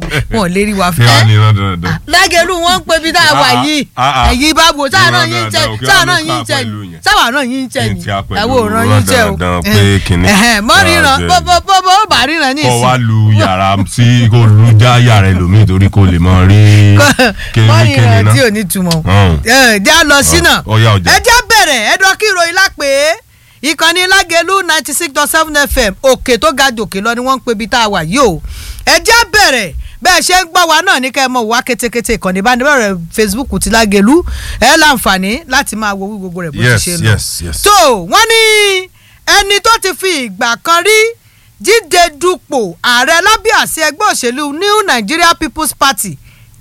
wọn ò lè rí wa kí wàá ní fẹ́. iná dandan. lágẹ̀lú wọn ń pe bí tá a wà Ah, ah, yìí ah, ah. ẹ̀yin bá wo sáà náà Ìran yín jẹ dandan, òkè sáà wà náà ló yín ká jẹ pẹ̀lú yẹn. sáà náà yín jẹ Kí n ni tí a pẹ̀lú ẹ̀wọ̀ òran ìran yín jẹ o dandan pé kinní. Ẹ̀hẹ̀n, mọ́ Ah, ríran jẹ́. bọ́bọ́ ó bá ríran ní kọ́ ìsìn wá lu yàrá sí kó lu já yàrá ẹlòmíì torí kó lè mọ rí mọ́ kíni kíni ríran náà. tí ò ní túmọ̀ Ọ̀hún. ẹ já lọ sínà ọ̀yá ọjà. ẹ já bẹ̀rẹ̀ ẹ dọ́ kí ìròyìn lápè ìkànnì lágẹ̀lú ninety six dot seven fm òkè tó ga jòkè lọ ni wọ́n ń pe ibi tá a wà yìí o ẹ já bẹ̀rẹ̀ bẹ́ẹ̀ ṣe ń gbọ́ wa náà ní ká ẹ mọ̀ wá kétékété ìkànnì ìbánidọ́rẹ̀ facebook ti lágẹ̀lú ẹ láǹfààní láti máa wo wí gbogbo rẹ̀ bó ti yes ṣe lọ yes yes. tó wọ́n ní ẹni tó ti fi ìgbà kan rí jíde dupò ààrẹ lábẹ́ àsíá ẹgbẹ́ òṣèlú new nigeria people's party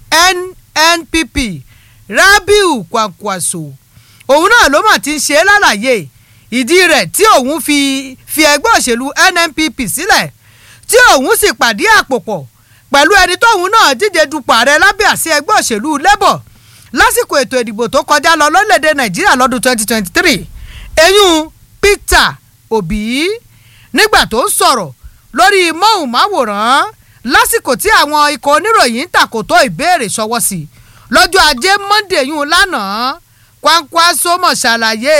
nnpp rabiu kwankwaso òun náà ló mà ti ń ṣe é lálàyé ìdí rẹ̀ tí òun fi fi ẹgbẹ́ òṣèlú nnpp sílẹ̀ tí òun sì pàdé àpòpọ̀ pẹ̀lú ẹni tóun náà díje dupò ààrẹ lábẹ́ àsíá ẹgbẹ́ òṣèlú labour lásìkò ètò ìdìbò tó kọjá lọ lórílẹ̀‐èdè nàìjíríà lọ́dún 2023 eyín peter obi nígbà tó ń sọ̀rọ̀ lórí móhùnmáwòrán lásìkò tí àwọn ikọ̀ oníròyìn ń tàkòtò ìbéèrè ṣọwọ́ sí lọ́jọ́ ajé monday yún lánàá Kwankwaso mọ̀ ṣàlàyé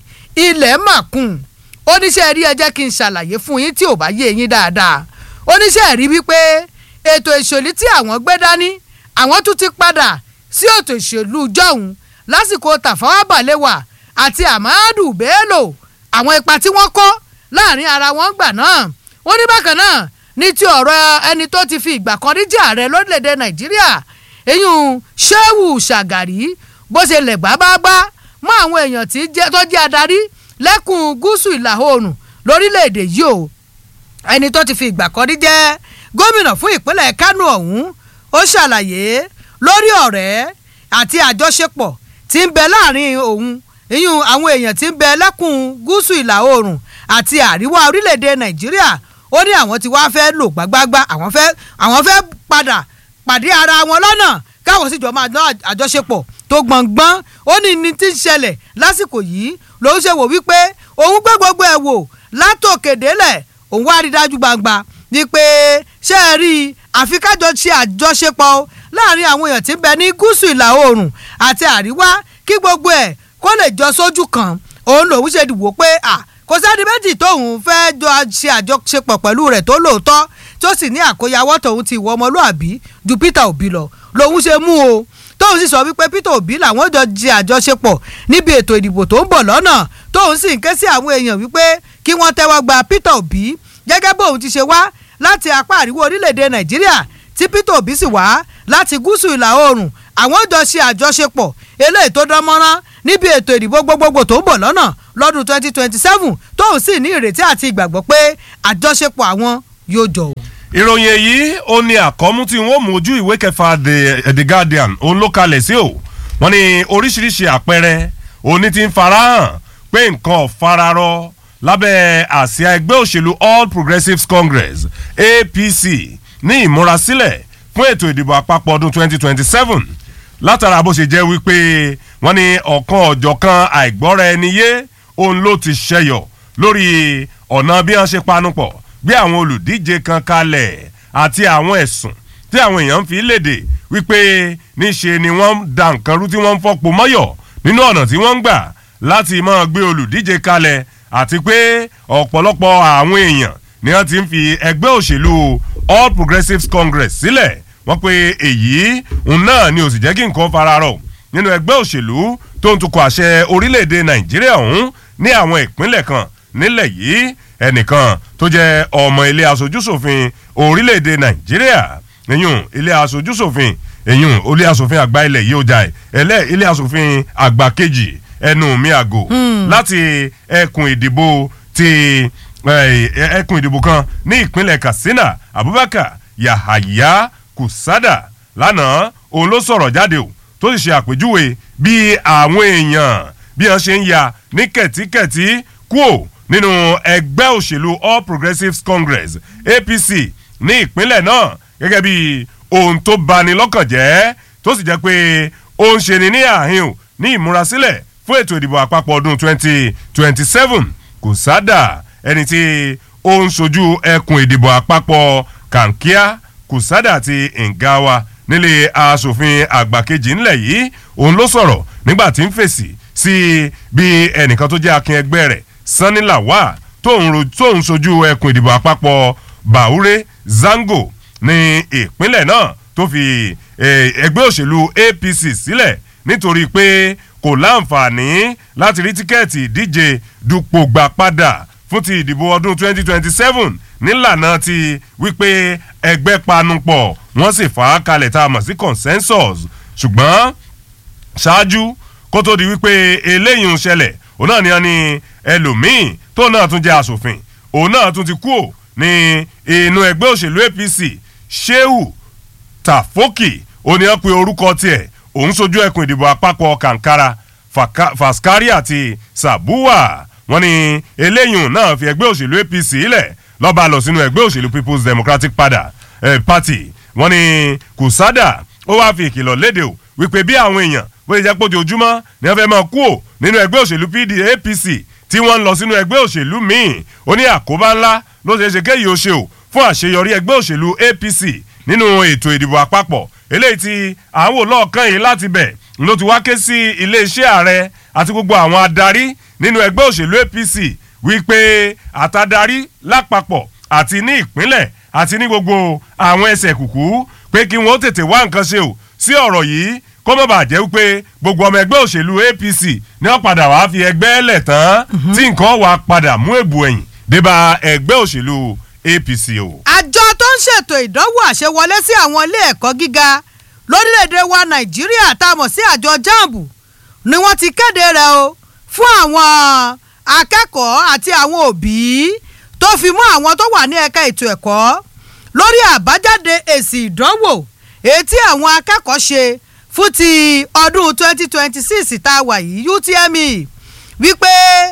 ilẹ̀ màkùn oníṣẹ́ rí ẹ jẹ́ kí n ṣàlàyé fún yín tí ò bá yé yín dáadáa oníṣẹ́ rí wípé ètò ìṣòlí tí àwọn gbé dání àwọn tún ti padà sí ètò ìṣèlú jọ̀hún lásìkò Tafawa Balewa àti Amadu Bello àwọn ipa tí wọ́n kó láàrin ara wọn gbà náà wọ́n ní bákan náà ní ti ọ̀rọ̀ ẹni tó ti fi ìgbà kan rí jẹ́ ààrẹ lórílẹ̀‐èdè Nàìjíríà eyín Shehu Shagari bó ṣe lẹ̀ gbágbágbá mọ́ àwọn èèyàn tí jẹ́- tó jẹ́ adarí lẹ́kùn gúúsù ìlà oòrùn lórílẹ̀‐èdè yìí o ẹni tó ti fi ìgbà kan rí jẹ́ gómìnà fún ìpínlẹ̀ Kánò ọ̀hún ó ṣàlàyé lórí ọ̀rẹ́ àti àjọṣepọ̀ tí ń bẹ láàrin òun ìyún àwọn èèyàn tí ń bẹ lẹ́kùn gúúsù ìlà oòrùn àti àríwá orílẹ̀-èdè Nàìjíríà ó ní àwọn tí wàá fẹ́ lò gbágbágbá àwọn fẹ́ àwọn fẹ́ padà pàdé ara wọn lọ́nà káwọn sì jọ máa ná àjọṣepọ̀ tó gbọ̀ngbọ́n ó ní ní tí ń ṣẹlẹ̀ lásìkò yìí lòun ṣe wò wípé òun gbé gbogbo ẹ̀ wò látòkè délẹ̀ òun wá rí dájú gbangba ni pé ṣé ẹ rí i àfi kájọ ṣe àjọṣepọ̀ o láàrin àwọn èèyàn tí ń bẹ ní gúúsù ìlà oòrùn àti àríwá kí gbogbo ẹ̀ kó lè jọ sójú kan òun lòun ṣe dìbò pé à kò sẹ́ni méjì tóun fẹ́ jọ ṣe àjọṣepọ̀ pẹ̀lú rẹ̀ tó lóòótọ́ tó sì ní àkóyawọ́ tóun ti ìwọ ọmọlúàbí ju Peter Obi lọ lòun ṣe mú o tóun sì sọ wípé Peter Obi làwọn jọ ṣe àjọṣepọ̀ níbi ètò ìdìbò tó ń bọ̀ lọ́nà tóun sì ń ké sí àwọn èèyàn wípé kí wọ́n tẹ́wọ́ gba Peter Obi gẹ́gẹ́ bóun ti ṣe wá láti apá àríwá orílẹ̀-èdè Nàìjíríà tí Peter Obi sì wá láti gúúsù ìlà oòrùn àwọn jọ ṣe àjọṣepọ̀ eléyìí tó dán mọ́rán níbi ètò ìdìbò gbogbogbò tó ń bọ̀ lọ́nà lọ́dún 2027 tóun sì ní ìrètí àti ìgbàgbọ́ pé àjọṣepọ̀ àwọn yóò jọ o. ìròyìn èyí ó ní àkọ́mú tí wọ́n mú ojú ìwé kẹfà the the guardian òun ló kalẹ̀ sí o wọ́n ní oríṣiríṣi àpẹẹrẹ òní ti ń farahàn pé nǹkan ò fararọ lábẹ́ àsíá ẹgbẹ́ òṣèlú all progressives congress apc ní ìmúrasílẹ̀ fún ètò ìdìbò àpapọ̀ ọdún 2027 látara bó ṣe jẹ́ wípé wọ́n ní ọ̀kan ọ̀jọ̀kan àìgbọ́ra ẹni yé òun ló ti ṣẹyọ lórí ọ̀nà bí wọ́n ṣe panupọ̀ gbé àwọn olùdíje kan kalẹ̀ àti àwọn ẹ̀sùn tí àwọn èèyàn fi léde wípé níṣe ni wọ́n ń da nǹkan rú tí wọ́n ń fọ́pọ̀ mọ́yọ̀ nínú ọ̀nà tí wọ́n ń gbà láti máa gbé olùdíje kalẹ̀ àti pé ọ̀pọ̀lọpọ̀ àwọn èèyàn ni wọ́n ti ń fi ẹgbẹ́ òṣèlú all progressives congress sílẹ̀ wọ́n pe èyí òun náà ni ó sì jẹ́ kí nǹkan fararọ̀ nínú ẹgbẹ́ òṣèlú tó ń tukọ̀ àṣẹ orílẹ̀-èdè nàìjíríà ọ̀hún ní àwọn ìpínlẹ̀ kan nílẹ̀ yìí ẹnìkan tó jẹ́ ọmọ ilé aṣojúṣòfin orílẹ̀-èdè nàìjíríà ẹ̀yùn ilé aṣojúṣòfin ẹ̀yùn ilé aṣòfin àgbà ilẹ̀ yìí ó jà ẹ̀ ẹlẹ́ ilé aṣòfin àgbà kejì ẹnu mi àgò láti ẹkùn ìdìbò ti eh, ẹkùn ìdìbò kan ní ìpínlẹ̀ katsina abubakar yahaya kusada lánàá òun ló sọ̀rọ̀ jáde o tó sì ṣe àpèjúwe bí àwọn èèyàn bí wọ́n ṣe ń ya ní kẹ̀tíkẹ̀tí kúò nínú ẹgbẹ́ òṣèlú all progressives congress apc ní ìpínlẹ̀ náà gẹ́gẹ́ bí ohun tó bani lọ́kàn jẹ́ tó sì jẹ́ pé ó ń ṣe ni ní àhín o ní ìmúrasílẹ̀ fún ètò ìdìbò àpapọ̀ ọdún 2027 kò sádà ẹni tí ó ń sojú ẹkùn ìdìbò àpapọ̀ kankia kùsádà àti ngawa nílé asòfin àgbà kejì ńlẹ̀ yìí òun ló sọ̀rọ̀ nígbà tí ń fèsì sí bí ẹnìkan tó jẹ́ akin ẹgbẹ́ rẹ̀ sanni lawal tóun sojú ẹkùn ìdìbò àpapọ̀ baure zango ní ìpínlẹ̀ náà tó fi ẹgbẹ́ òṣèlú apc sílẹ̀ nítorí pé kò láǹfààní láti rí tíkẹ́ẹ̀tì ìdíje dupò gbà padà fún ti ìdìbò ọdún 2027 nílànà ti wípé ẹgbẹ́ panupọ̀ wọ́n sì fà á kalẹ̀ tá a mọ̀ sí consensus ṣùgbọ́n ṣáájú kó tó di wípé eléyìí ń ṣẹlẹ̀ òun náà ni wọ́n ní ẹlòmíín tó náà tún jẹ́ asòfin òun náà tún ti kú ò ní inú ẹgbẹ́ òṣèlú apc sheu tafoki òun ni wọ́n pe orúkọ tiẹ̀ òun sojú ẹkùn ìdìbò àpapọ̀ kankara faskari àti sabuwa wọ́n ní eléyìí náà fi ẹgbẹ́ òṣèlú apc lẹ̀ lọ́ba lọ sínú ẹgbẹ́ òṣèlú people's democratic party wọ́n ní kùsádà ó wáá fi ìkìlọ̀ léde o wípé bí àwọn èèyàn bó ṣe jẹ́ pé ojoojúmọ́ ni wọ́n fẹ́ máa kú ò nínú ẹgbẹ́ òṣèlú apc tí wọ́n ń lọ sínú ẹgbẹ́ òṣèlú míì ó ní àkóbá ńlá ló ṣeé ṣe kéyìí ó ṣe o fún àṣeyọrí ẹgbẹ́ òṣèlú apc nínú ètò ìdìbò àpapọ̀ eléyìí tí àwọn olóòkàn yìí láti bẹ̀ ló ti wá ké sí iléeṣẹ́ ààrẹ àti gbogbo àwọn adarí nínú ẹgbẹ́ òṣèlú apc wípé àtàdarí lápapọ̀ àti ní ìpínlẹ̀ àti ní gbogbo àwọn ẹsẹ̀ kùkú pé kí wọ́n tètè wá nǹkan ṣe o sí ọ̀rọ̀ yìí kó má bàa jẹ́ wípé gbogbo ọmọ ẹgbẹ́ òṣèlú apc ní wọ́n padà wá fi ẹgbẹ́ lẹ̀ tán tí nǹkan wà padà mú èbù ẹ̀yìn débà ẹgbẹ́ òṣèlú apc o. àjọ tó ń ṣètò ìdánwò àṣewọlé sí àwọn ilé ẹ̀kọ́ gíga lórílẹ̀‐èdè wa nàìjíríà tá a mọ̀ sí àjọ jamb ni wọ́n ti kéde rẹ̀ o fún àwọn akẹ́kọ̀ọ́ àti àwọn òbí tó fi mú àwọn tó wà ní ẹ̀ka ètò ẹ̀kọ́ lórí àbájáde èsì ìdánwò èyí tí àwọn akẹ́kọ̀ọ́ ṣe fún ti ọdún 2026 tá a wà yìí utme wípé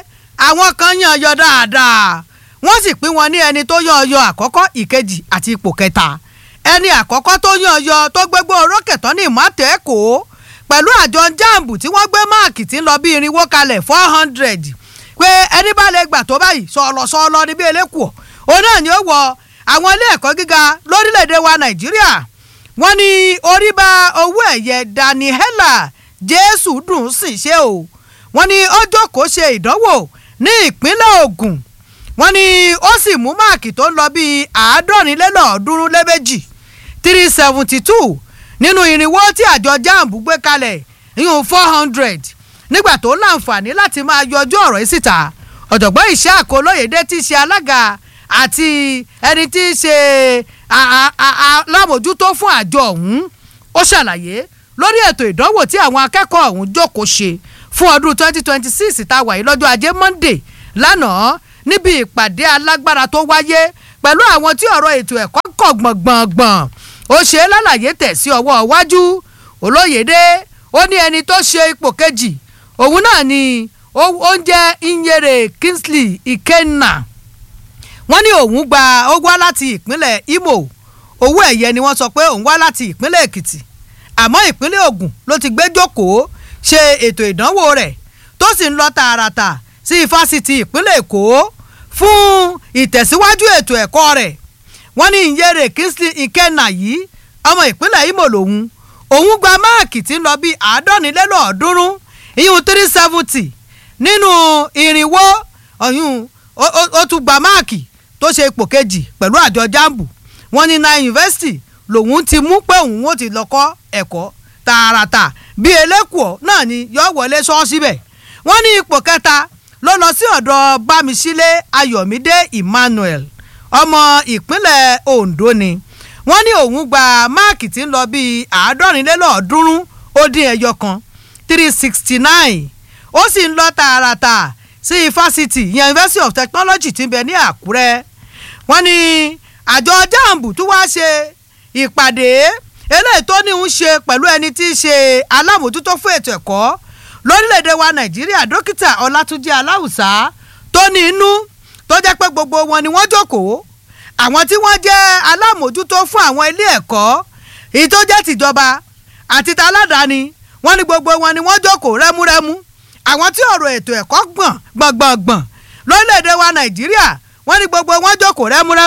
àwọn kan yàn yọ dáadáa wọ́n sì pín wọn ní ẹni tó yàn yọ àkọ́kọ́ ìkejì àti ipò kẹta ẹni àkọ́kọ́ tó yàn yọ tó gbégbó orókè tán ní ìmọ̀tẹ́kọ̀ pẹ̀lú àjọ jambu tí wọ́n gbé máàkì tí ń lọ bí irinwó kalẹ̀ four hundred pé ẹni bá lè gbà tó báyìí sọ̀lọ̀ sọ̀lọ̀ níbi elékùọ̀ òun náà ni ó wọ àwọn ilé ẹ̀kọ́ gíga lórílẹ̀‐èdè wa nàìjíríà wọ́n ní orí bá owó ẹ̀yẹ daniela jésù dùn sí ṣe o wọ́n ní ó jókòó ṣe ìdánwò ní ìpínlẹ̀ ogun wọ́n ní ó sì mú máàkì tó ń lọ bíi àádọ́rinlélọ́ọ̀ọ́dúnrún lébèjì three seventy two nínú irinwó tí àjọ jamb gbé kalẹ̀ ìyún four hundred nígbà tó láǹfààní láti máa yọjú ọ̀rọ̀ yìí síta ọ̀jọ̀gbọ́n ìṣe àkọlóyèdè tí í ṣe alága àti ẹni tí í ṣe alámòjútó fún àjọ ọ̀hún ó ṣàlàyé lórí ètò ìdánwò tí àwọn akẹ́kọ̀ọ́ ọ̀hún jókòó ṣe fún ọdún twenty twenty six tá a wà yìí lọ́jọ́ ajé monday lánàá níbi ìpàdé alágbára tó wáyé pẹ̀lú àwọn tí ọ̀rọ̀ ètò ẹ̀kọ́ kọ̀ gbọ̀ngbọ̀ngbọ̀n ó ṣe é lálàyé tẹ̀ sí ọwọ́ iwájú olóyèdè ó ní ẹni tó ṣe ipò kejì òun náà ni ó ń jẹ́ inyere kingsley ikenna wọ́n ní òun gba ó wá láti ìpínlẹ̀ imo owó ẹ̀yẹ ni wọ́n sọ pé òun wá láti ìpínlẹ̀ èkìtì àmọ́ ìpínlẹ̀ ògùn ló ti gbé jókòó ṣe ètò ìdánwò rẹ̀ tó sì ń lọ tààràtà sí ifásitì ìpínlẹ̀ èkó fún ìtẹ̀síwájú ètò ẹ̀kọ́ rẹ̀ wọ́n ní ìyẹ́rẹ̀ kingsley ikenna yìí ọmọ ìpínlẹ̀ imo lòun òun gba máàkì tí ń lọ bíi àádọ́nilélọ́ọ̀ọ́dúnrún ìyún three seventy nínú irinwó ọ̀yún ó tún gba máàkì tó ṣe ipò kejì pẹ̀lú àjọ jambu wọ́n ní nine university lòun ti mú pé òun ó ti lọ kọ́ ẹ̀kọ́ tààràtà bíi elékùọ́ náà ni yọ wọlé ṣọ́ọ́sì bẹ̀ wọ́n ní ipò kẹta ló lọ sí ọ̀dọ̀ bámisílẹ̀ ayọ̀mídé emmanuel ọmọ ìpínlẹ̀ ondo ni wọ́n ní òun gba máàkì tí ń lọ bíi àádọ́rinlélọ́ọ̀ọ́dúnrún ó dín ẹyọ kan three sixty nine ó sì ń lọ tààràtà sí ifásitì yẹn university of technology ti ń bẹ ní àkúrẹ́ wọ́n ní àjọ jamb tún wá ṣe ìpàdé eléyìí tó ní ń ṣe pẹ̀lú ẹni tí í ṣe alámòjútó fún ètò ẹ̀kọ́ lórílẹ̀‐èdè wa nàìjíríà dókítà ọlátúnjì aláwùsá tó ní inú tó jẹ́ pé gbogbo wọn ni wọ́n jókòó àwọn tí wọ́n jẹ́ alámòjútó fún àwọn ilé ẹ̀kọ́ èyí tó jẹ́ tìjọba àti taládàáni wọ́n ní gbogbo wọn ni wọ́n jókòó rẹ́múrẹ́mú àwọn tí ọ̀rọ̀ ètò ẹ̀kọ́ gbọ̀n gbọ̀ngbọ̀ngbọ̀n lórílẹ̀‐èdè wa nàìjíríà wọ́n ní gbogbo wọn jókòó rẹ́múrẹ́mú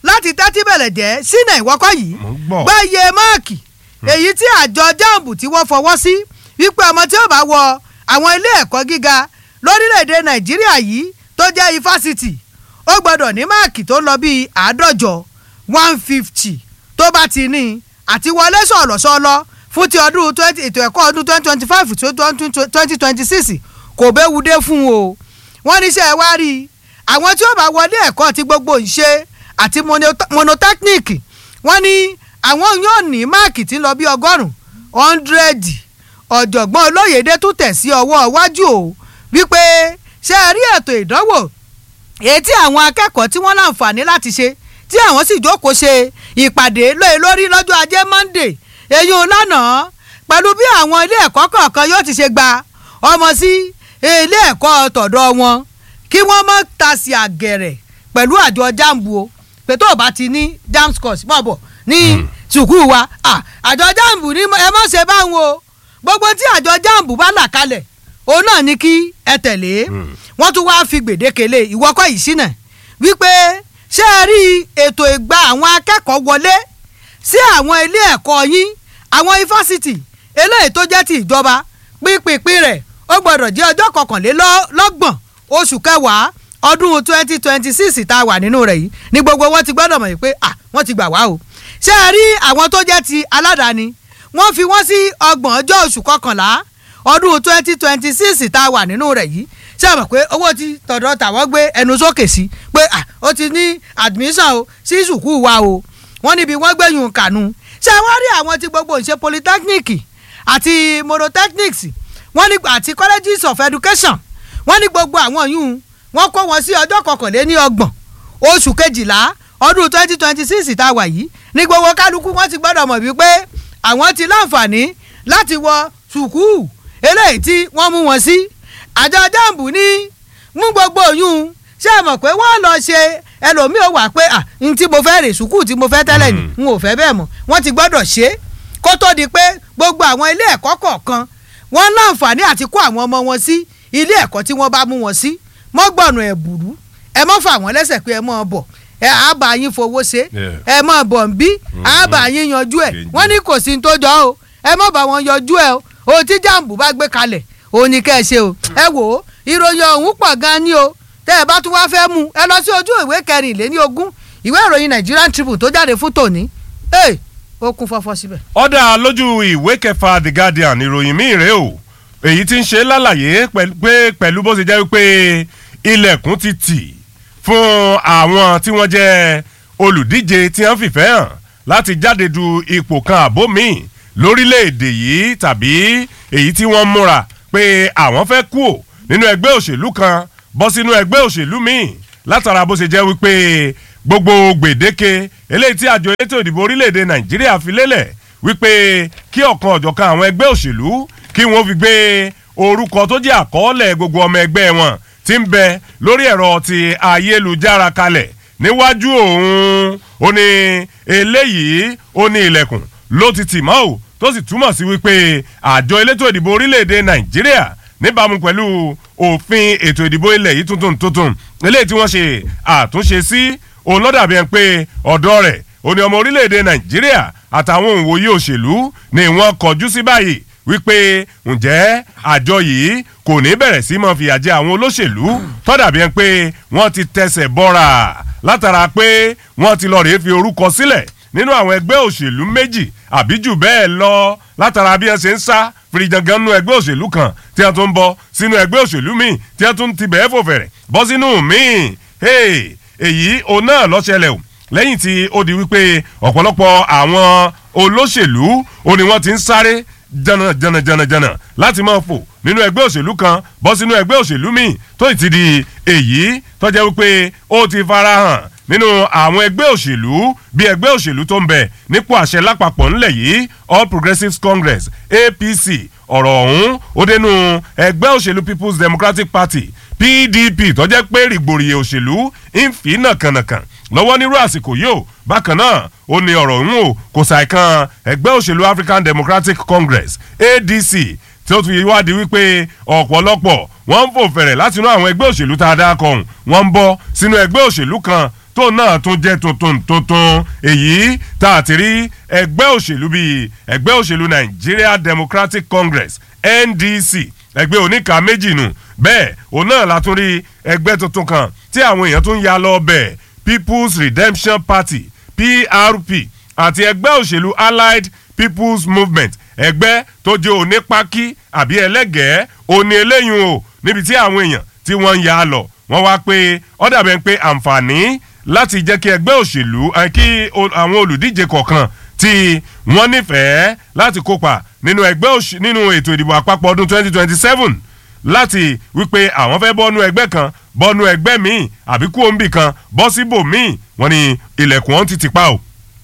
láti tẹ́tí bẹ̀rẹ̀ jẹ́ sínú ìwọ́kọ̀ yìí Mo ń gbọ́. gbẹ́yẹ máàkì èyí tí àjọ jamb tí wọ́n fọwọ́ sí wípé ọmọ tí ó bá wọ àwọn ilé ẹ̀kọ́ gíga lórílẹ̀‐èdè nàìjíríà yìí tó jẹ́ ifásitì ó gbọ́dọ̀ ní máàkì tó lọ bíi àádọ́jọ one fifty tó bá ti ní àti wọlé sọ̀lọ̀sọ̀lọ̀ fún ti ọdún twenty ètò ẹ̀kọ́ ọdún twenty twenty five tó twenty twenty six kò béwu dé fún o wọ́n níṣẹ́ wá rí i àwọn tí ó bá wọlé ẹ̀kọ́ ti gbogbo ìṣe àti mono- monotechnic wọ́n ní àwọn yóò ní máàkì tí ń lọ bí ọgọ́rùn-ún hundred ọ̀jọ̀gbọ́n olóyèdè tún tẹ̀ sí ọwọ́ iwájú o wípé ṣe é rí ètò ìdánwò èyí tí àwọn akẹ́kọ̀ọ́ tí wọ́n láǹfààní láti ṣe tí àwọn sì jókòó ṣe ìpàdé lóye lórí lọ́jọ́ ajé monday èyí ò lánàá pẹ̀lú bí àwọn ilé ẹ̀kọ́ kọ̀ọ̀kan yóò ti ṣe gba ọmọ sí ilé ẹ̀kọ́ tọ̀dọ̀ wọn kí wọ́n mọ̀ ta sí àgẹ̀rẹ̀ pẹ̀lú àjọ jambu o pé tó o bá ti ní jam scores bọ̀ bọ̀ ní sùkúù wa ah, àjọ jambu ní ẹ má ṣe báwọn o gbogbo tí àjọ jambu bá là kalẹ̀ òun náà ní kí ẹ tẹ̀lé wọ́n tún wáá fi gbèdéke lé ìwọ́kọ̀ yìí sínà wípé ṣé ẹ rí ètò ìgbà àwọn akẹ́kọ̀ọ́ wọlé sí àwọn ilé ẹ̀kọ́ yín àwọn ifásitì eléyìí tó jẹ́ ti ìjọba pínpín rẹ̀ ó gbọ́dọ̀ jẹ́ ọjọ́ kọkànlélọ́gbọ̀n oṣù kẹwàá ọdún twenty twenty six tá a wà nínú rẹ̀ yìí ní gbogbo wọn ti gbọ́dọ̀ mọ̀ yìí pé à wọ́n ti gbà wá o ṣé ẹ rí àwọn tó jẹ́ ti aládàáni wọ́n fi wọ́n sí ọgbọ̀n ọjọ́ oṣù kọkànlá ọdún twenty twenty six tá a wà nínú rẹ̀ yìí ṣé ẹ mọ̀ pé owó ti tọ̀dọ̀ tàwọn gbé ẹnu sókè sí pé à ó ti ní admission o sí sùkúù wa o wọ́n níbi wọ́n gbẹ̀yìn kànú ṣé wọ́n rí àwọn tí gbogbo ìṣe polytechnic àti monotechnics wọ́n ní àti colleges of education wọ́n ní gbogbo àwọn yìí wọ́n kó wọn sí ọjọ́ kọkànléní ọgbọ̀n oṣù kejìlá ọdún twenty twenty six tá a wà yìí ní gbogbo kálukú wọ́n ti gbọ́dọ̀ mọ̀ wípé àwọn ti láǹfààní láti wọ sùkúù eléyìí tí wọ́n mú wọn sí àjọ jambu ní mú gbogbo yìí ṣé ẹ mọ̀ pé wọ́n lọ ṣe ẹlòmíì ò wà pé à n tí mo fẹ́ rè sùkúù tí mo fẹ́ tẹ́lẹ̀ ni n ò fẹ́ bẹ́ẹ̀ mọ̀ wọ́n ti gbọ́dọ̀ ṣe é kó tó di pé gbogbo àwọn ilé ẹ̀kọ́ kọ̀ọ̀kan wọ́n láǹfààní àti kó àwọn ọmọ wọn sí ilé ẹ̀kọ́ tí wọ́n bá mú wọn sí mọ́ gbọ̀nà ẹ̀ bùrú ẹ mọ́ fà wọ́n lẹ́sẹ̀ pé ẹ mọ́ bọ̀ ẹ á bá yín fowó ṣe ẹ mọ́ bọ̀ ń bí á bá yín yanjú ẹ̀ wọ́n ní kò sí ní tó jọ o ẹ mọ́ bá wọn yanjú ẹ̀ o ohun tí jàǹbù bá gbé kalẹ̀ òun ni kẹ́ ẹ ṣe o ẹ wò ó ìròyìn ọ̀hún pọ̀ gan ni o tẹ́ ẹ bá tún wáá fẹ́ mú ẹ lọ sí ojú ìwé kẹrìnléní ogún ìwé ìròyìn Nigerian Tribune tó jáde fún tòní ẹ ó kún fọ́fọ́ síbẹ̀. ọ̀dà lójú ìwé kẹfà The Guardian ìròyìn míì rèé o èyí tí ń ṣe lálàyé pé pẹ̀lú bó ṣe jẹ́ wípé ilẹ̀kùn ti tì fún àwọn tí wọ́n jẹ́ olùdíje tí wọ́n fìfẹ́ hàn láti jáde du ipò kan àbó míì lórílẹ̀‐èdè yìí tàbí èyí tí wọ́n múra pé àwọn fẹ́ kú ò nínú ẹgbẹ́ òṣèlú kan bọ́ sínú ẹgbẹ́ òṣèlú míì látara bó ṣe jẹ́ wípé gbogbo gbèdéke eléyìí tí àjọ elétò ìdìbò orílẹ̀‐èdè Nàìjíríà fi lélẹ̀ wípé kí ọ̀kan ọ̀jọ̀kan àwọn ẹgbẹ́ òṣèlú kí wọ́n fi gbé orúkọ tó jẹ́ àkọọ́lẹ̀ gbogbo ọmọ ẹgbẹ́ wọn tí ń bẹ lórí ẹ̀rọ ti ayélujára kalẹ̀ níwájú òun ó ní eléyìí ó ní ilẹ̀kùn ló ti tì mọ́ ò tó sì túmọ̀ sí wípé àjọ elétò ìdìbò orílẹ̀-èdè Nàìjíríà níbàámu pẹ̀lú òfin ètò ìdìbò ilẹ̀ yìí tuntun tuntun eléyìí tí wọ́n ṣe àtúnṣe sí òun lọ́dàbí ẹni pé ọ̀dọ́ rẹ̀ ó ní ọmọ orílẹ̀-èdè Nàìjíríà àtàwọn òǹwòye òṣèlú ni wọ́n kọjú sí báyìí wípé ǹjẹ́ àjọ yìí kò ní bẹ̀rẹ̀ sí máa fìyà jẹ àwọn olóṣèlú tọ́dàbí ẹni pé wọ́n ti tẹsẹ̀ bọ́ra látara pé wọ́n ti lọ rèé fi orúkọ sílẹ̀ nínú àwọn ẹgbẹ́ òṣèlú méjì àbí jù bẹ́ẹ̀ lọ látara bí wọ́n ṣe ń sá fìrìjàngàn nínú ẹgbẹ́ òṣèlú kan tí wọ́n tún ń bọ́ sínú ẹgbẹ́ òṣèlú míì tí wọ́n tún ti bẹ̀ẹ́ fò fẹ̀rẹ̀ bọ́ sínú míì èyí òun náà ló ṣẹlẹ̀ o lẹ́yìn tí ó di wípé ọ̀pọ̀lọpọ̀ àwọn olóṣèlú ó ní wọ́n ti ń sáré jana jana jana jana láti máa fò nínú ẹgbẹ́ òṣèlú kan bọ́ sínú ẹgbẹ́ òṣèlú míì tó ti di èyí tó jẹ́ wípé ó ti farahàn nínú àwọn ẹgbẹ́ òṣèlú bíi ẹgbẹ́ òṣèlú tó ń bẹ nípò àṣẹ lápapọ̀ ńlẹ̀ yìí All Progressives Congress APC ọ̀rọ̀ ọ̀hún ó dénú ẹgbẹ́ òṣèlú People's Democratic Party PDP tó jẹ́ pé rìgbòrìyè òṣèlú ń fi nàkànàkàn lọ́wọ́ nírú àsìkò yìí ó bákan náà ó ní ọ̀rọ̀ ọ̀hún o kò ṣàìkan ẹgbẹ́ òṣèlú African Democratic Congress ADC tí ó tún wádìí wípé ọ̀pọ̀lọpọ̀ wọ́n ń fò fẹ̀rẹ̀ láti inú àwọn ẹgbẹ́ òṣèlú tá a dá kọ̀ọ̀hún wọ́n ń bọ́ sínú ẹgbẹ́ òṣèlú kan tó náà tún jẹ́ tuntun tuntun èyí tá a ti rí ẹgbẹ́ òṣèlú bíi ẹgbẹ́ òṣèlú Nigeria Democratic Congress NDC ẹgbẹ́ oníka méjì nù bẹ́ẹ̀ òun náà la tún rí ẹgbẹ́ tuntun kan tí àwọn èèyàn tún ya lọ bẹ̀ People's Redemption Party PRP àti ẹgbẹ́ òṣèlú Allied People's Movement ẹgbẹ́ tó jẹ́ onípákí àbí ẹlẹ́gẹ̀ẹ́ òní eléyìí o níbi tí àwọn èèyàn tí wọ́n ń ya lọ wọ́n wá pé ó dàbẹ̀ pé àǹfààní láti jẹ́ kí ẹgbẹ́ òṣèlú kí àwọn olùdíje kọ̀ọ̀kan tí wọ́n nífẹ̀ẹ́ láti kópa nínú ẹgbẹ́ òṣèlú nínú ètò ìdìbò àpapọ̀ ọdún 2027 láti wípé àwọn fẹ́ bọ́nú ẹgbẹ́ kan bọ́nú ẹgbẹ́ míì àbí kú òǹbì kan bọ́ síbò míì wọ́n ní ilẹ̀kùn ọ̀hún ti ti pa o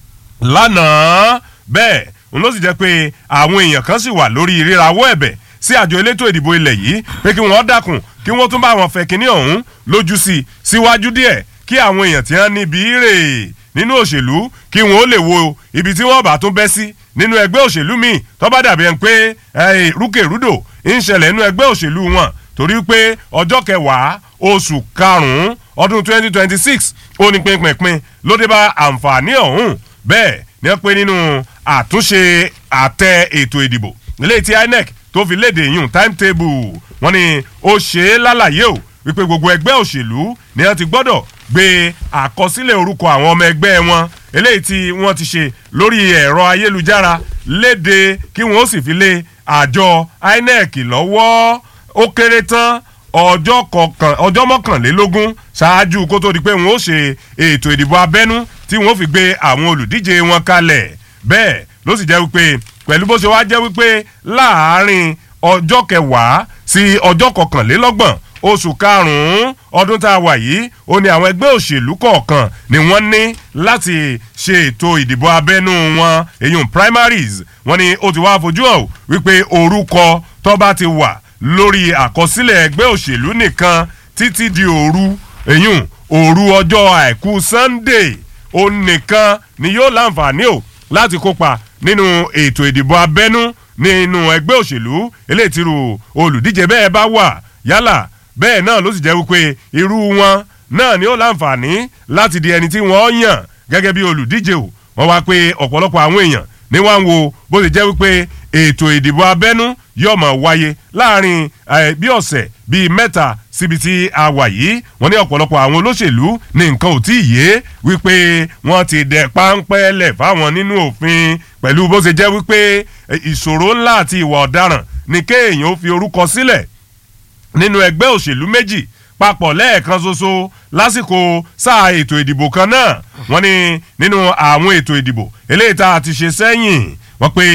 lánàá bẹ́ẹ̀ òun ló sì jẹ́ pé àwọn èèyàn kan sì wà lórí rírawọ́ ẹ̀bẹ̀ sí àjọ elétò ìdìbò ilẹ̀ yìí pé kí wọ́n dákun kí wọ́n tún bá wọn fẹ́ kínní ọ̀hún lójú sí i síwájú díẹ̀ kí àwọn èèyàn tí wọ́n níbi rè nínú òṣèlú kí wọ́n ó lè wo ibi tí wọ́n bá tún bẹ́ sí nínú ẹgbẹ́ òṣèlú míì tó bá dàbí ẹni pé rúkèrúdò ń ṣẹlẹ̀ nínú ẹgbẹ́ òṣèlú wọn torí pé ọjọ́ kẹwàá oṣù karùn-ún ọdún 2026 ó ní pínpínpín ló dé bá àǹfààní ọ̀hún bẹ́ẹ̀ ni wọ́n pe nínú àtúnṣe àtẹ ètò ìdìbò ilé tí INEC tó fi léde yùn timetable wọ́n ní ó ṣe é lálàyé o wípé gbogbo ẹgbẹ́ òṣèlú ni wọ́n ti gbọ́dọ̀ gbé àkọsílẹ̀ orúkọ àwọn ọmọ ẹgbẹ́ wọn eléyìí tí wọ́n ti ṣe lórí ẹ̀rọ ayélujára léde kí wọ́n ó sì fi lé àjọ INEC lọ́wọ́ ó kéré tán ọjọ́ kọkàn ọjọ́ mọ́kànlélógún ṣáájú kó tó di pé wọ́n ó ṣe ètò ìdìbò abẹ́nú tí wọ́n fi gbé àwọn olùdíje wọn kalẹ̀ bẹ́ẹ̀ ló sì jẹ́ wípé pẹ̀lú bó ṣe wá jẹ́ wípé láàárín ọjọ́ kẹwàá sí ọjọ́ kọkànlélọ́gbọ̀n oṣù karùn-ún ọdún tá a wà yìí ó ní àwọn ẹgbẹ́ òṣèlú kọ̀ọ̀kan ni wọ́n ní láti ṣe ètò ìdìbò abẹ́nú wọn èyun primaries wọ́n ní ó ti wá fojú hàn wípé orúkọ tó bá ti wà lórí àkọsílẹ̀ ẹgbẹ́ òṣèlú nìkan títí di òru èyun òru ọjọ́ àìkú sunday ó nìkan ni yóò láǹfààní o láti kópa nínú ètò ìdìbò abẹ́nú nínú ẹgbẹ́ òṣèlú eléyìí tí irú olùdíje bẹ́ẹ̀ bá wà yálà bẹ́ẹ̀ náà ló sì jẹ́ wípé irú wọn náà ni ó láǹfààní láti di ẹni tí wọ́n yàn gẹ́gẹ́ bí olùdíje o wọ́n wá pé ọ̀pọ̀lọpọ̀ àwọn èèyàn ní wá ń wo bó ti jẹ́ wípé ètò ìdìbò abẹ́nú yóò máa wáyé láàrin bí ọ̀sẹ̀ bíi mẹ́ta síbi tí a wà yìí wọ́n ní ọ̀pọ̀lọpọ̀ àwọn olóṣèlú ní nǹkan ò tí ì yé wípé wọ́n ti dẹ̀ páńpẹ́ lẹ̀ fáwọn nínú òfin pẹ̀lú bó ṣe jẹ́ wípé ìṣòro ńlá àti ìwà ọ̀daràn ní kéèyàn ó fi orúkọ sílẹ̀ nínú ẹgbẹ́ òṣèlú méjì papọ̀ lẹ́ẹ̀kan ṣoṣo lásìkò sáà ètò ìdìbò kan náà wọ́n ní nínú àwọn ètò ìdìbò eléyìí tá a ti ṣe sẹ́yìn wọ́n pé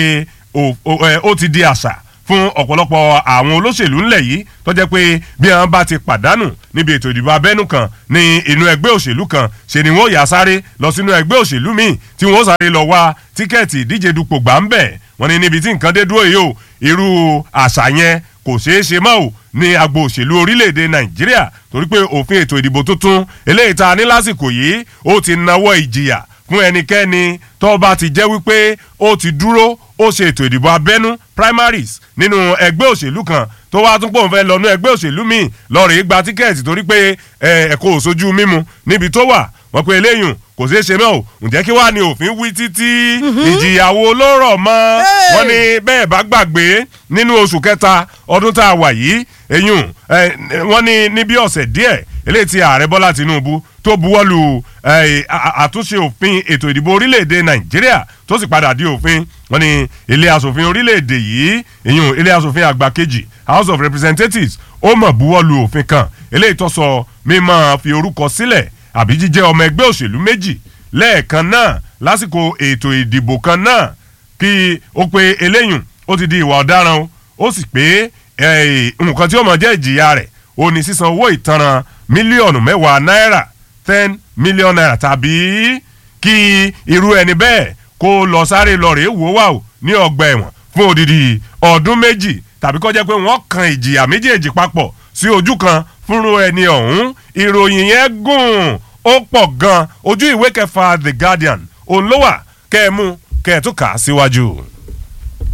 ó ti di àṣà fún ọ̀pọ̀lọpọ̀ àwọn olóṣèlú ńlẹ̀ yìí tó jẹ́ pé bí wọ́n bá ti pàdánù níbi ètò ìdìbò abẹ́nú kan ní inú ẹgbẹ́ òṣèlú kan ṣe ni wọ́n yà sáré lọ sínú ẹgbẹ́ òṣèlú míì tí wọ́n sáré lọ wá tíkẹ́ẹ̀tì ìdíje dupò gbà ń bẹ̀ wọ́n ní níbi tí nǹkan dé dúró yìí o irú àṣà yẹn kò ṣeé ṣe mọ́ ò ní agbo òṣèlú orílẹ̀-èdè nàìjíríà torí pé òfin ètò ìdìbò tuntun eléyìí tá a ní lásìkò yìí ó ti nawọ́ ìjìyà fún ẹnikẹ́ni tó bá ti jẹ́ wípé ó ti dúró ó ṣe ètò ìdìbò abẹ́nú primaries nínú ẹgbẹ́ òṣèlú kan tó wá tún pòun fẹ́ lọ nú ẹgbẹ́ òṣèlú míì lọ́ọ̀rì gba tíkẹ́ẹ̀tì torí pé ẹ̀kọ́ òṣojú mímu níbi tó wà wọ́n pe eléyìí kò ṣeé ṣe mọ́ ò ǹjẹ́ kí wàá ní òfin wí títí ìjìyàwó ló rọ̀ mọ́ wọ́n ní bẹ́ẹ̀ bá gbàgbé nínú oṣù kẹta ọdún tá a wà yìí eyín wọ́n ní ní bí ọ̀sẹ̀ díẹ̀ eléyìí tí ààrẹ bọ́lá tinubu tó buwọ́lu àtúnṣe òfin ètò ìdìbò orílẹ̀-èdè nàìjíríà tó sì padà di òfin wọ́n ní ilé asòfin orílẹ̀-èdè yìí eyín ilé asòfin àgbà kejì house of representatives ó mọ̀ buwọ́lu òfin kan eléyìí tó sọ mímọ́ fi orúkọ sílẹ̀ àbí jíjẹ́ ọmọ ẹgbẹ́ òṣèlú méjì lẹ́ẹ̀kan náà lásìkò ètò ìdìbò kan náà kí ó pe eléyùn ó ti di ìwà ọ̀daràn o ó sì pé nǹkan tí ó mọ̀ jẹ́ ìjìyà rẹ̀ ó ní sísan owó ìtanràn mílíọ̀nù mẹ́wàá náírà ten million naira tàbí kí irú ẹni bẹ́ẹ̀ kó lọ sáré lọ rèé wò wà o ní ọgbà ẹ̀wọ̀n fún odidi ọdún méjì tàbí kó jẹ́ pé wọ́n kan ìjìyà méjèèjì papọ̀ sí ojú kan fúnrú ẹni ọ̀hún ìròyìn yẹn gùn ó pọ̀ gan ojú ìwé kẹfà the guardian òun ló wà kẹ́ ẹ mú kẹ́ ẹ tún kà á síwájú.